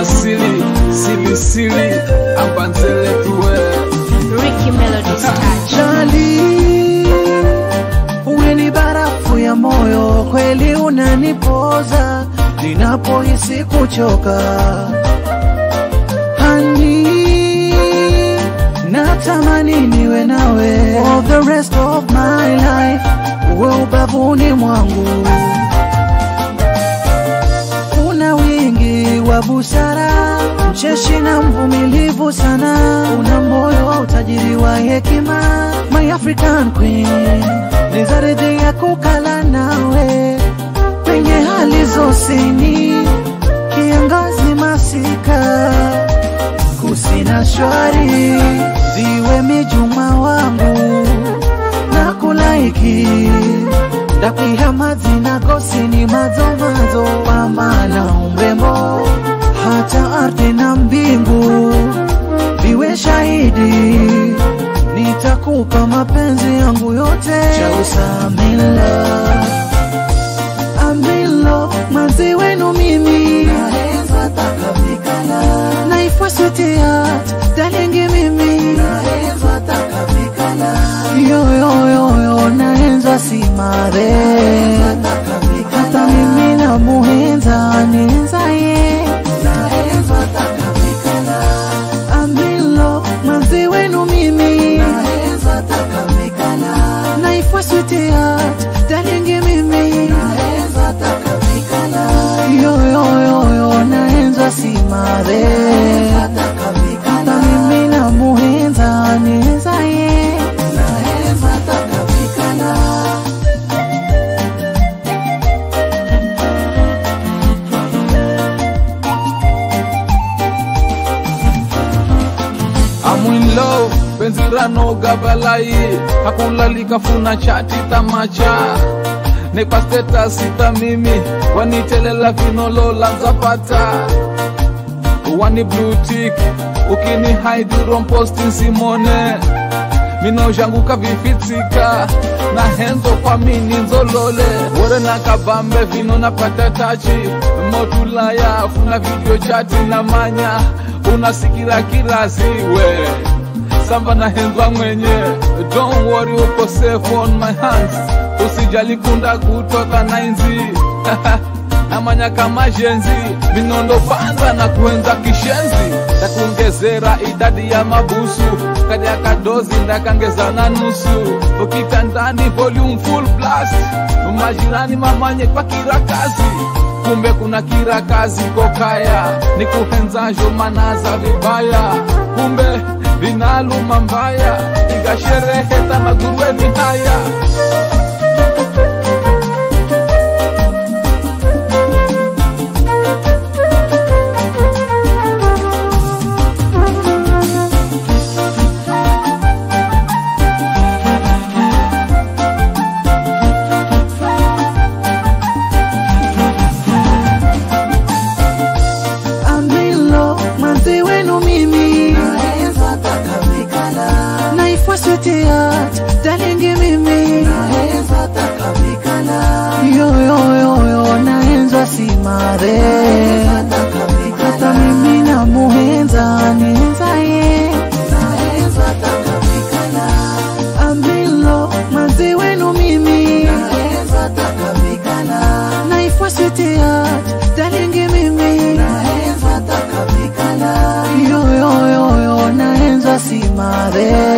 asili silisili ambanzele tuwe Ricky Melody's touch. Jali, uwe ni barafu ya moyo, kweli unanipoza ninapohisi kuchoka. Hani, natamani niwe nawe for the rest of my life, uwe ubavuni mwangu. Una wingi wa busara, mcheshi na mvumilivu sana, una moyo wa utajiri wa hekima, my African queen, nizaridhia kukala nawe penye hali zosini, kiangazi masika, kusina shwari, ziwe mijuma wangu na kulaiki ndakwiha mazina gosini mazomazo pambana umrembo hata ardhi na mbingu viwe shahidi nitakupa mapenzi yangu yote chausamila amilo mazi wenu mimi naifuasutiat dalingi mimi yoyoyoyo naenza simare hata mimi na muhenza nienza ye amilo manzi wenu mimi naifuasutiat dalingi mimi yoyoyoyo naenza simare hata mimi na muhenza nienza ye I'm in love penzi ranoga balai hakulalika funa chati tamacha nepa status sita mimi wanitelela vinolola nzapata wani blue tick ukini hide romposti simone minozhanguka vifitsika na henzo kwa mini nzolole wore na kabambe vino napata tachi motulaya funa video chati na manya unasikira kiraziwe samba na henzwa mwenye don't worry uko safe on my hands usijali kunda kutoka nainzi namanya kama jenzi minondo panza na kuenza kishenzi takuongezera idadi ya mabusu kadi ya kadozi ndakangeza na nusu ukitandani volume full blast majirani mamanye kwa kirakazi kumbe kuna kirakazi kokaya ni kuhenzajo manaza vibaya kumbe vinaluma mbaya igashereheta magurueni haya amilo manzi wenu mimi naifuasutiat dalingi mimi yoyoyoyo naenza simare hata mimi na muhenza nienza ye amilo manzi wenu mimi naifuasutiat dalingi mimi yoyoyoyo naenza simare